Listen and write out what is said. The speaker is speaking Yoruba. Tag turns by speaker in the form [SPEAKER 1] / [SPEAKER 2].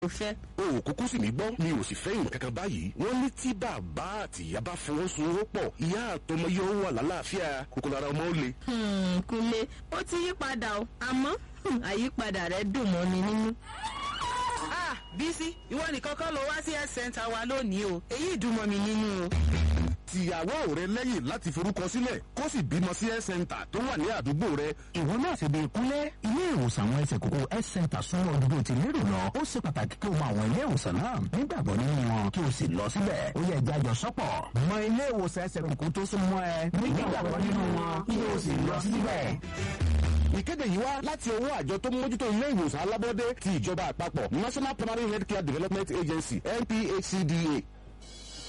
[SPEAKER 1] mo fẹ́.
[SPEAKER 2] o ò kúkú sì mí gbọ́ mi ò sì fẹ́ ìrìn kankan báyìí wọ́n ní tí bàbá àti ìyá bá fọwọ́sowọ́pọ̀ ìyá àtọmọ yóò wà lálàáfíà kòkòrò ara ọmọ ó le.
[SPEAKER 1] kúnlé ó ti yí padà o àmọ́ àyípadà rẹ̀ dùn mọ́ mi nínú.
[SPEAKER 3] ah bísí ìwọ nìkan kọ́ ló wá sí health center wa lónìí o èyí dùn mọ́ mi nínú o.
[SPEAKER 2] tìyàwó rẹ lẹ́yìn láti forúkọ sílẹ̀ kó sì bímọ sí health center tó wà ní àdúgbò rẹ.
[SPEAKER 4] ìwọ náà ṣe bí kúnlẹ̀ ilé ìwòsàn àwọn ẹsẹ̀ kókó health center súnmọ́ ojúbọ ti lérò lọ ó ṣe pàtàkì kí o mọ àwọn ilé ìwòsàn náà nígbàgbọ́ nínú wọn kí o sì lọ síbẹ̀ ó yẹ jájọ sọ́pọ̀ mọ ilé ìwòsàn ẹsẹ̀ kókó tó súnmọ́ ẹ nígbàgbọ́ nínú wọn kí o sì lọ síbẹ̀.
[SPEAKER 2] ìkéde yìí wá láti ọwọ́ àjọ tó ń mójútó ilé ìwòsàn alábọ́dé ti ìjọba àpapọ̀ national primary health care development agency nphcda